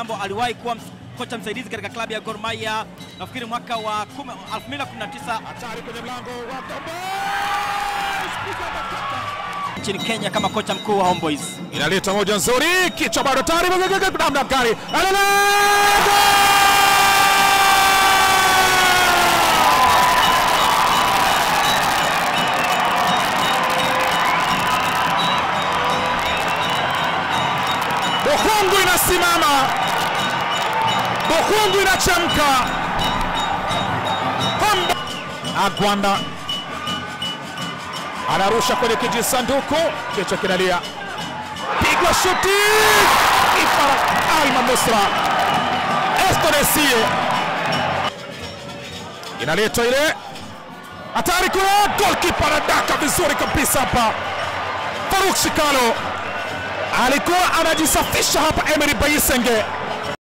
Ambo aliwahi kuwa ms- kocha msaidizi katika klabu ya Gor Mahia nafikiri mwaka wa kume- 2019 Hatari kwenye mlango wa Gombo. Spika anatoka. nchini Kenya kama kocha mkuu wa Homeboys. Inaleta moja nzuri, kichwa bado tayari, namna gani? Alala! Bohungu inasimama, Bohungu inachemka. Hombo Agwanda anarusha kwenye kijisanduku, kichwa kinalia pigwa shuti Ifara Alma Nusra Estonesie inaletwa ile hatari kule, golkipa anadaka vizuri kabisa hapa. Faruk Shikalo alikuwa anajisafisha hapa, Emery Bayisenge